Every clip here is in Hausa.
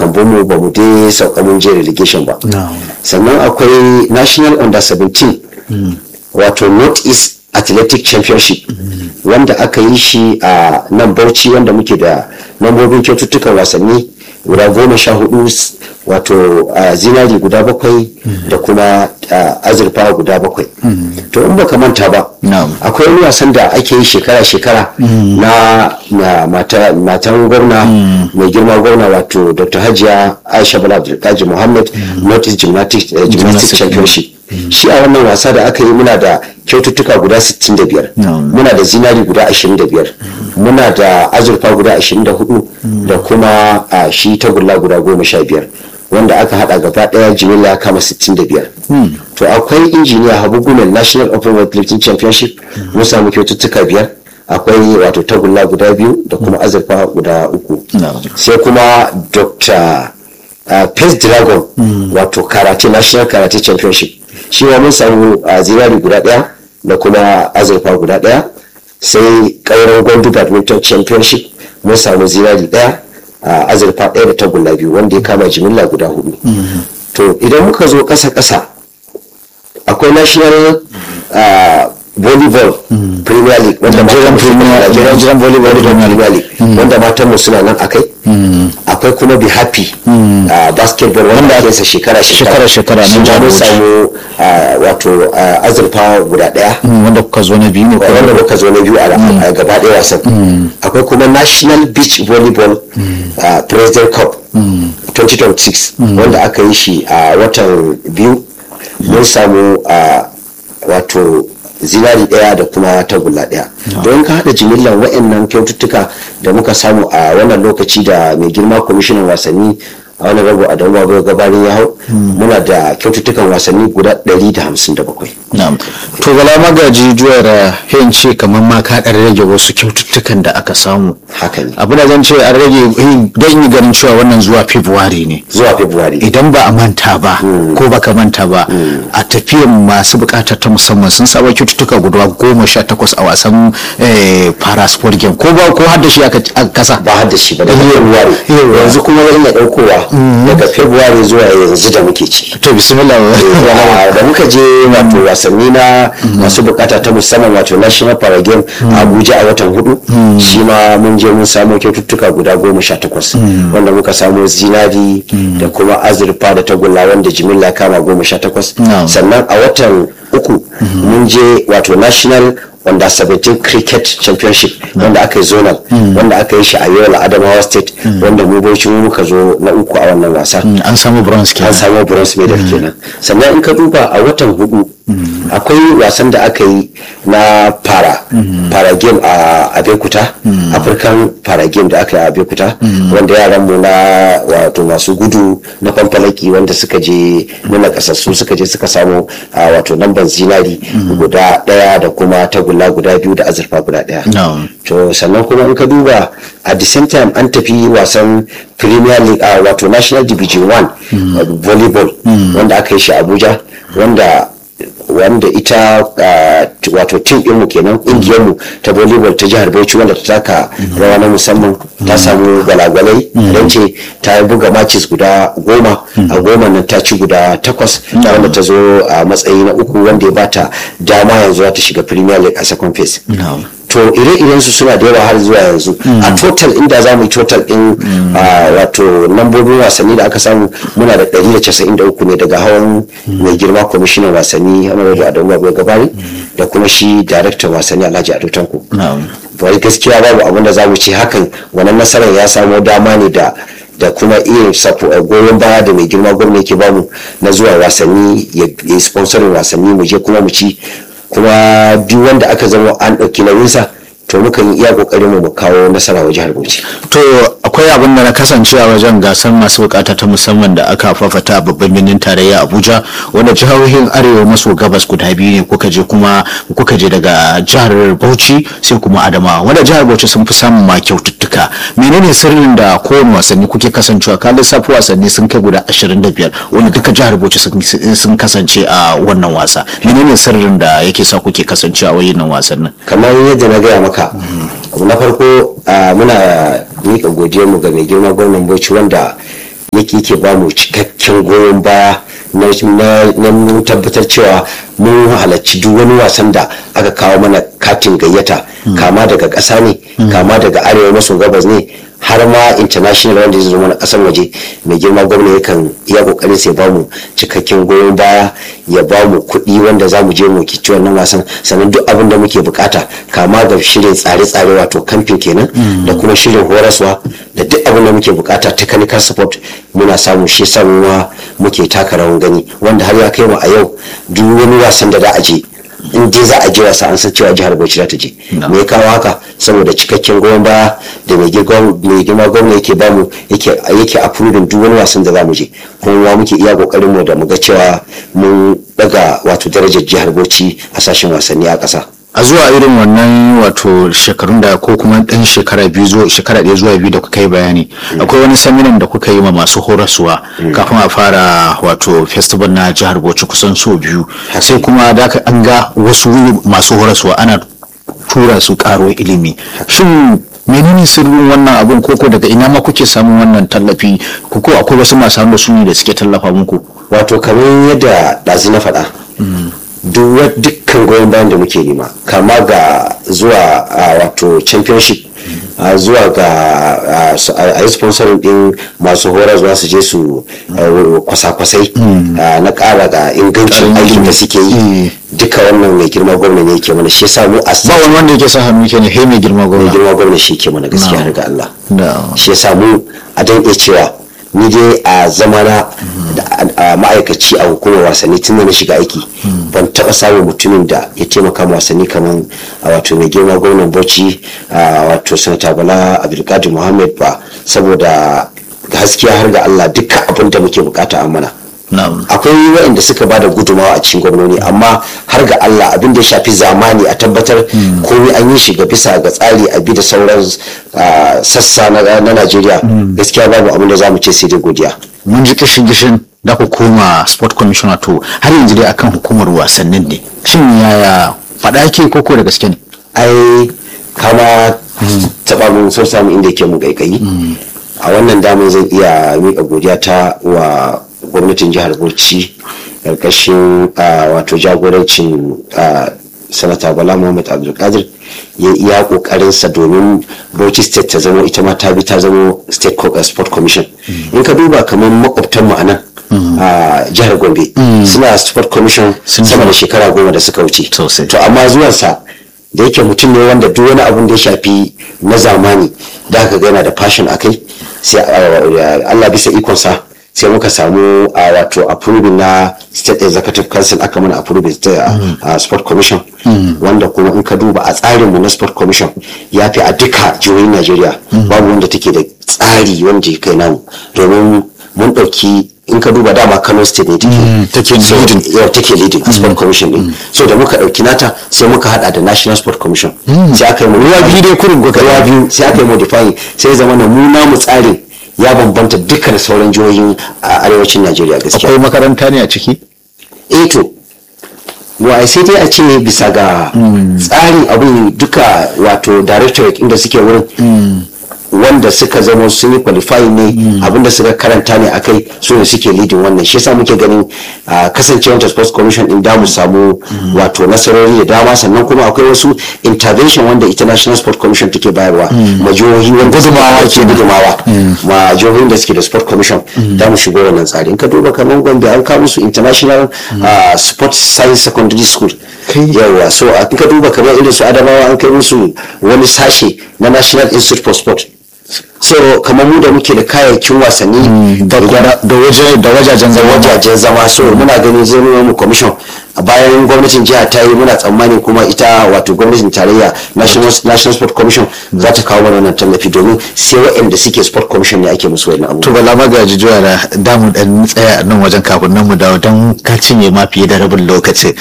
kambunmu ba mu dai sauka mun je relegation ba sannan akwai national under 17 wato north east athletic championship wanda aka yi shi a nan bauchi wanda muke da lambobin kyaututtukan wasanni guda goma sha hudu wato zinari guda bakwai da kuma azurfa guda bakwai to in baka manta ba akwai wani wasan da ake yi shekara-shekara na matan gwamna mai girma gwamna wato dr hajiya aisha bala abdulkaji muhammad north east gymnastics championship shi a wannan wasa da aka yi muna da kyaututtuka guda 65 muna da zinari guda 25 muna da azurfa guda 24 da kuma a shi tagulla guda 15 wanda aka hada gaba daya jimilla kama 65 to akwai injiniya habu gumen national open weightlifting championship mun samu kyaututtuka biyar akwai wato tagulla guda biyu da kuma azurfa guda uku sai kuma dr pace dragon wato karate national karate championship shi ma mun samu a zinari guda daya da kuma azurfa guda daya sai kauran gwandu badminton championship mun samu zinari daya a azurfa daya da tagulla biyu wanda ya kama jimilla guda hudu to idan muka zo kasa kasa akwai national volleyball premier league wanda Nigerian volleyball premier league wanda matan mu suna nan akai akwai kuma be happy basketball wanda ake sa shekara shekara shekara shi ma mun samu wato azurfa guda daya wanda kuka zo na biyu ne wanda muka zo na biyu a gaba daya wasan akwai kuma national beach volleyball president cup 2026 wanda aka yi shi a watan biyu mun samu wato zinari daya da kuma tagulla daya don ka hada jimillar wa'annan kyaututtuka da muka samu a wannan lokaci da mai girma kwamishinan wasanni a wani rabu a dauma bai gabanin ya hau muna da kyaututtukan wasanni guda 157 to bala magaji juwar hin ce kamar ma ka ɗan rage wasu kyaututtukan da aka samu haka ne abu da zan ce an rage don yi ganin cewa wannan zuwa february ne zuwa february idan ba a manta ba ko baka manta ba a tafiyan masu bukatar ta musamman sun saba kyaututtuka guda goma sha takwas a wasan para sport game ko ba ko hadda shi aka kasa ba hadda shi ba daga february yanzu kuma zan iya daukowa daga february zuwa yanzu da muke ci to bismillah da muka je wato wasanni na masu bukata ta musamman wato national para game a abuja a watan hudu shi ma mun je mun samu kyaututtuka guda goma sha takwas wanda muka samu zinari da kuma azurfa da tagulla wanda jimilla kama goma sha takwas sannan a watan uku mun je wato national wanda 17 cricket championship wanda aka yi zonal wanda aka yi shi a yola adamawa state wanda mu bauchi mu muka zo na uku a wannan wasa an samu bronze an kenan samu bronze medal kenan sannan in ka duba a watan hudu akwai wasan da aka yi na para para game a abekuta african para game da aka yi a abekuta wanda yaran mu na wato masu gudu na fanfalaki wanda suka je nuna kasassu suka je suka samu a wato lambar zinari guda daya da kuma tagulla guda biyu da azurfa guda daya No. to sannan kuma in ka duba at the same time an tafi wasan premier league a wato national division 1 volleyball wanda aka yi shi abuja wanda wanda ita uh, wato tim ɗinmu kenan ƙungiyarmu ta volleyball ta jihar bauchi wanda ta taka rawa na musamman ta samu gwalagwalai don ce ta buga matches guda goma a goma nan ta ci guda takwas wanda ta zo a matsayi na uku wanda ya bata dama yanzu za ta shiga premier league a second phase No. to ire-iren su suna da yawa har zuwa yanzu a total inda za mu yi total din ah, wato lambobin wasanni da aka samu muna da 193 ne daga hawan mai girma kwamishinan wasanni honorable adamu abu gabari da kuma shi daraktan wasanni alhaji ado tanko Na'am. bai gaskiya babu abin da za mu ce hakan wannan nasarar ya samo dama ne da da kuma iya sapo goyon baya da mai girma gwamna yake bamu na zuwa wasanni ya ya sponsorin wasanni mu je kuma mu ci kuma duk wanda aka zama an ɗauki nauyinsa to mukan yi iya ƙoƙarin mu mu kawo nasara wa jihar Bauchi. to akwai abin da na kasance a wajen gasar masu bukata ta musamman da aka fafata a babban birnin tarayya abuja wanda jihohin arewa maso gabas guda biyu ne kuka je kuma kuka je daga jihar bauchi sai kuma adamawa wanda jihar bauchi sun fi samun ma kyaututtuka menene sirrin da kowane wasanni kuke kasancewa ka lissafi wasanni sun kai guda 25 wanda duka jihar bauchi sun- sun kasance a wannan wasa menene sirrin da yake sa kuke kasancewa a wayannan wasannin kamar yadda na gaya maka abu na farko ah, muna miƙa godiyarmu ga mai girma gwamnan Bauchi wanda yake yake ba mu cikakken goyon baya na tabbatar cewa mun halarci duk wani wasan da aka kawo mana katin gayyata kama daga ƙasa ne kama daga arewa maso gabas ne har ma international wanda zai zama na kasan waje mai girma gwamna yakan iya kokarin sai ba mu cikakken goyon baya ya ba mu kuɗi wanda za mu je mu kici wannan wasan sannan duk abin da muke bukata kama ga shirin tsare-tsare wato kamfin kenan da kuma shirin horaswa da duk abin da muke bukata technical support muna samu shi samuwa muke taka rawan gani wanda har ya kai mu a yau duk wani wasan da za a je in dai za a je wasa an san cewa jihar Bauchi za ta je me ya kawo haka saboda cikakken goyon baya da mai girma gwamna yake bamu yake yake approving duk wani wasan da za mu je kuma muke iya kokarin mu da mu ga cewa mun daga wato darajar jihar Bauchi a sashen wasanni a ƙasa. a zuwa irin wannan wato shekarun da ko kuma ɗan shekara biyu zuwa shekara ɗaya zuwa biyu da kuka yi bayani akwai wani saminan da kuka yi ma masu horaswa kafin a fara wato festival na jihar bauchi kusan so biyu sai kuma da an ga wasu masu horaswa ana tura su karo ilimi shin menene sirrin wannan abun koko daga ina ma kuke samun wannan tallafi ko akwai wasu masu hannu su ne da suke tallafa muku wato kamar yadda ɗazu na faɗa dukkan goyon bayan da muke nema kama ga zuwa wato championship zuwa ga a yi sponsorin din masu horar zuwa su je su kwasa-kwasai na ƙara ga ingancin aikin da suke yi duka wannan mai girma gwamna ne yake mana shi yasa mu a ba wani wanda yake sa hannu ke ne he mai girma gwamna mai girma gwamna shi ke mana gaskiya har ga Allah shi yasa mu a dan cewa ni dai a zamana a ma'aikaci a hukumar wasanni tun da na shiga aiki ban taɓa samun mutumin da ya taimaka wasanni kamar a wato mai girma gwamnan bauchi a wato sanata bala abdulkadir muhammad ba saboda gaskiya har ga allah duka abin da muke bukata a mana akwai waɗanda suka ba da gudumawa a cikin gwamnoni amma har ga Allah abin da ya shafi zamani a tabbatar komai an yi shi ga bisa ga tsari a bi da sauran sassa na Najeriya gaskiya babu abin da za mu ce sai dai godiya. Mun ji kishin kishin da ku koma sport commissioner to har yanzu dai akan hukumar wasannin ne shin yaya faɗa ke koko da gaske ne? Ai kama taɓa mun so samu inda yake mu kaikayi a wannan damar zan iya miƙa godiya ta wa gwamnatin jihar bauchi karkashin wato jagorancin sanata bala muhammad abdulkadir ya iya kokarinsa domin bauchi state ta zama ita ma ta bi ta zama state sport commission in ka duba kamar makwabtan mu a nan a jihar gombe suna sport commission sama da shekara goma da suka wuce to amma zuwansa da yake mutum ne wanda duk wani abun da ya shafi na zamani da aka gana da fashion a kai sai allah bisa ikonsa sai muka samu a wato approving na state executive council aka mana approving a sport commission wanda kuma in ka duba a tsarinmu na sport commission ya fi a duka jihohin najeriya babu wanda take da tsari wanda ya kai namu domin mun ɗauki in ka duba dama kano state ne take leading yau take leading a sport commission din so da muka dauki nata sai muka hada da national sport commission sai aka yi mu ruwa biyu dai kurin goka ruwa biyu sai aka yi modifying sai zama na mu namu tsarin ya bambanta dukkan sauran jihohin a arewacin najeriya gaskiya akwai makaranta ne a ciki eh to wa sai dai a ce bisa ga tsarin abin duka wato directorate inda suke wurin wanda suka zama sun yi qualifying ne abinda suka karanta ne akai su ne suke leading wannan shi yasa muke ganin kasancewar ta sports commission din da mu samu wato nasarori da dama sannan kuma akwai wasu intervention wanda international sport commission take bayarwa ma jihohi wanda gudumawa ke gudumawa ma jihohin da suke da sport commission da mu shigo wannan tsari in ka duba kamar gombe an kawo musu international sport science secondary school yawa so in ka duba kamar irin su adamawa an kai musu wani sashe na national institute for sport so kamar mu da muke da kayayyakin wasanni da waje da wajajen zama wajajen zama so muna ganin zai mu commission bayan gwamnatin jiha ta yi muna tsammani kuma ita wato gwamnatin tarayya national sport commission za ta kawo mana wannan tallafi domin sai waɗanda suke sport commission ne ake musu wani abu to bala magaji juya da damu dan tsaya a nan wajen kafin nan mu dawo don ka cinye ma fiye da rabin lokaci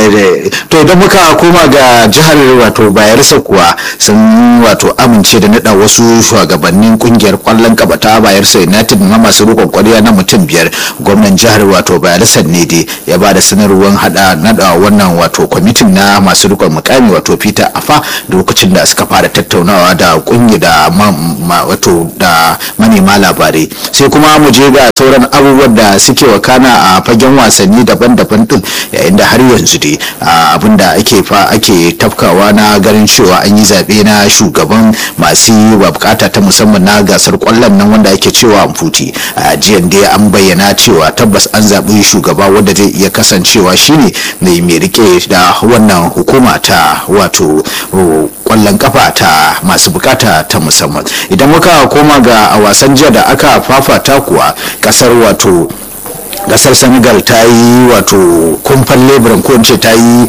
to idan muka koma ga jihar wato bayelsa kuwa sun wato amince da nada wasu shugabannin kungiyar kwallon kaba ta bayelsa united na masu rikon kwariya na mutum biyar gwamnan jihar wato bayelsa ne dai ya ba da sanarwar hada aka nada wannan wato kwamitin na masu rikon mukami wato peter afa lokacin da suka fara tattaunawa da kungi da wato da manema labarai sai kuma mu je ga sauran abubuwan da suke wakana a fagen wasanni daban-daban din yayin da har yanzu dai abin da ake fa ake tafkawa na ganin cewa an yi zaɓe na shugaban masu bukata ta musamman na gasar kwallon nan wanda ake cewa amfuti a jiyan dai an bayyana cewa tabbas an zaɓi shugaba wanda zai iya kasancewa shine mai mai rike da wannan hukuma ta wato kwallon kafa ta masu bukata ta musamman idan muka koma ga a wasan jiya da aka fafata kuwa kasar wato gasar senegal ta yi wato kumfan leburan ko ce ta yi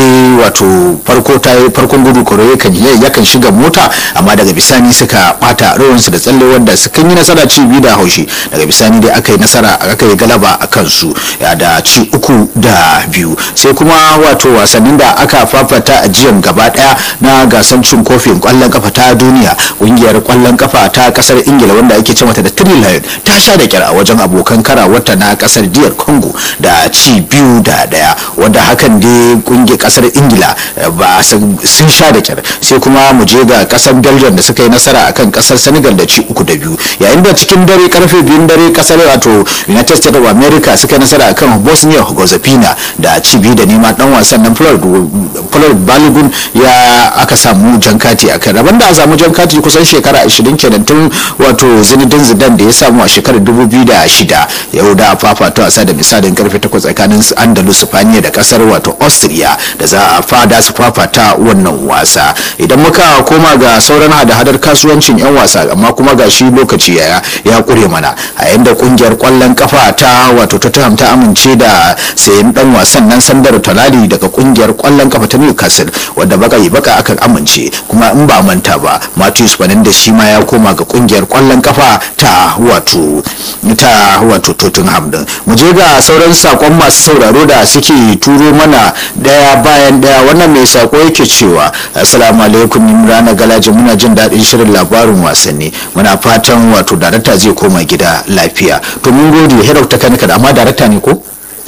wato farko ta yi farkon gudu koro yakan shiga mota amma daga bisani suka bata rawansu da tsalle wanda suka yi nasara ci biyu da haushi daga bisani dai aka yi nasara aka yi galaba a kansu da ci uku da biyu sai kuma wato wasannin da aka fafata a jiyan gaba daya na gasar cin kofin kwallon kafa ta duniya kungiyar kwallon kafa ta kasar ingila wanda ake ce mata da three lion ta sha da kyar a wajen abokan kara wata na kasar diyar congo da ci biyu da daya wanda hakan dai kungiyar kasar ingila ba sun sha da kyar sai kuma mu je ga kasar belgium da suka yi nasara akan kasar senegal da ci uku da biyu yayin da cikin dare karfe biyun dare kasar wato united states of america suka yi nasara akan bosnia herzegovina da ci biyu da nema dan wasan nan floyd balogun ya aka samu jan kati a kan rabon da a samu jan kati kusan shekara 20 kenan tun wato zinedine zidane da ya samu a shekarar 2006 yau da fafata wasa da misalin karfe 8 tsakanin andalus spaniya da kasar wato austria da za a fada su fafata wannan wasa idan muka koma ga sauran hada-hadar kasuwancin 'yan wasa amma kuma ga shi lokaci ya ya kure mana a yanda kungiyar kwallon kafa ta wato tottenham ta amince da sayan dan wasan nan sandar talali daga kungiyar kwallon kafa ta newcastle wadda baka yi baka akan amince kuma in ba manta ba matthews da shi ma ya koma ga kungiyar kwallon kafa ta wato ta wato tottenham din mu je ga sauran sakon masu sauraro da suke turo mana daya bayan daya wannan mai sako yake cewa assalamu alaikum imrana galaji muna jin daɗin shirin labarin wasanni muna fatan wato darakta zai koma gida lafiya to mun gode herau ta kanika da amma darakta ne ko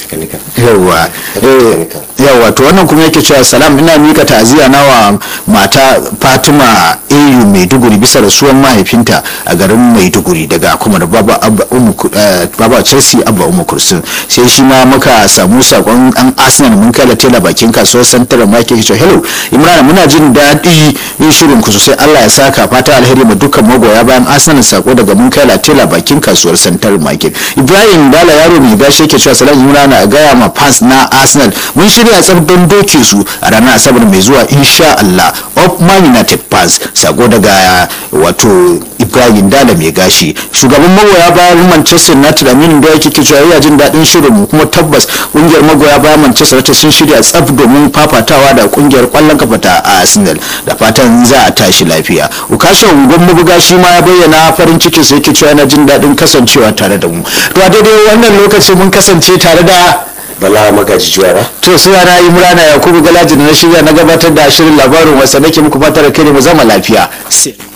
yawwa yawwa to wannan kuma yake cewa salam ina mika ta'aziyya na wa mata fatima au maiduguri bisa rasuwar mahaifinta a garin maiduguri daga kuma da baba chelsea abba umu kursun sai shi ma muka samu sakon an arsenal mun kai tela bakin kasuwar santar ma yake cewa hello imran muna jin daɗi yin shirin ku sosai allah ya saka fata alheri ma dukkan magoya bayan arsenal sako daga mun kai tela bakin kasuwar santar market ibrahim dala yaro mai gashi yake cewa salam imran a gaya ma fans na arsenal mun shirya tsab don doke su a ranar asabar mai zuwa insha allah of man united fans sako daga wato ibrahim dala mai gashi shugaban magoya bayan manchester united aminu da yake cewa yana jin daɗin shirin kuma tabbas kungiyar magoya bayan manchester united sun shirya tsaf domin fafatawa da kungiyar kwallon kafa ta arsenal da fatan za a tashi lafiya ukashin ungon mabuga shi ma ya bayyana farin cikin sa yake cewa yana jin daɗin kasancewa tare da mu to a daidai wannan lokaci mun kasance tare da bala magaji juwara to suna na yi murana yakubu galaji da na shirya na gabatar da shirin labarin wasa nake muku fatar kai ne mu zama lafiya sai